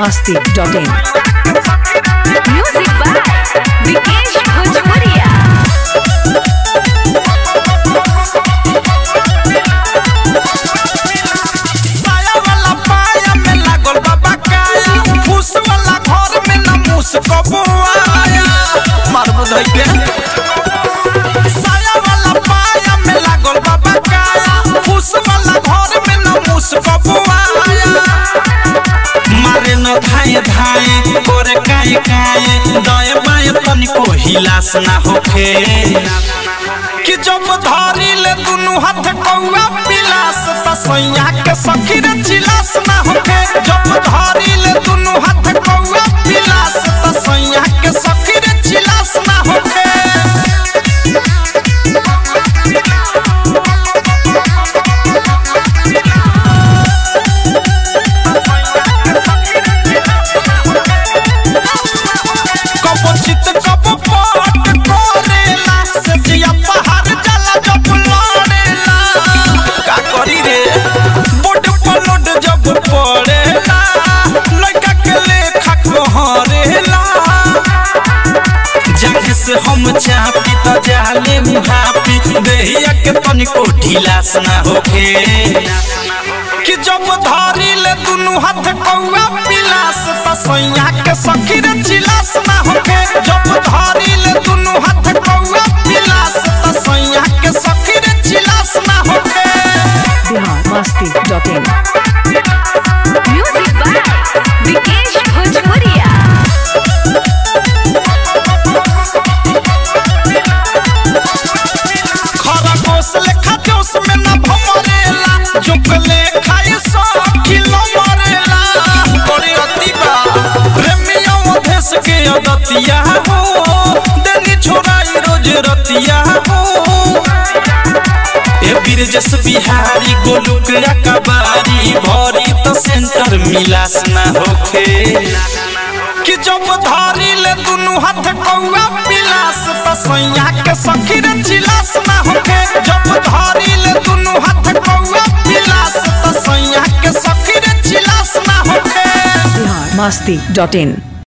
masti.in. Music by Vikesh Bhojpuria. साया वाला पाया में लागल बाबा काया फूस वाला घर में न मूस कबुआया मार बुझाई के साया वाला पाया में लागल बाबा काया फूस वाला घर में न मूस कबुआया मारे न धाए धाए करे काए काए दाएं बाएं तनिको हिलास ना होखे कि जब धरी ले दुनु हाथ कौआ पिलास त सैया के सखी रे चिलास ना होखे जब धरी ले दुनु हाथ कौआ पिलास त सैया के सखी रे चिलास ना होखे कबो चित कबो पट करेला से जिया पहाड़ जला जब लड़ेला का करी रे बोट पलोट जब पड़ेला लड़का के लेखा कहरेला जाके से हम चापी त जाले मुहापी देहिया के तनिको ढिलास ना होखे कि जब धरी ले दुनु हाथ कौआ पिलास त सैया के सखी रे चिलास ना होखे जब धरी ले दुनु हाथ कौआ पिलास त सैया के सखी रे चिलास ना होखे Bihar masti.in. Music by Vikesh Bhojpuria. खरगोश लेखा जोश में न भमरेला जुकले खाए सौ किलो मरेला बड़ी अतिबा प्रेमियों देश के अदतिया हो देनी छोड़ाई रोज रतिया हो ए बिरजस बिहारी गोलुक कबारी भरी तो सेंटर मिलास ना होखे कि जब धरी ले दुनु हाथ कौआ पिलास त सैया के सखी रे चिलास ना होखे जब धरी ले दुनु हाथ कौआ पिलास त सैया के सखी रे चिलास ना होखे Bihar masti.in.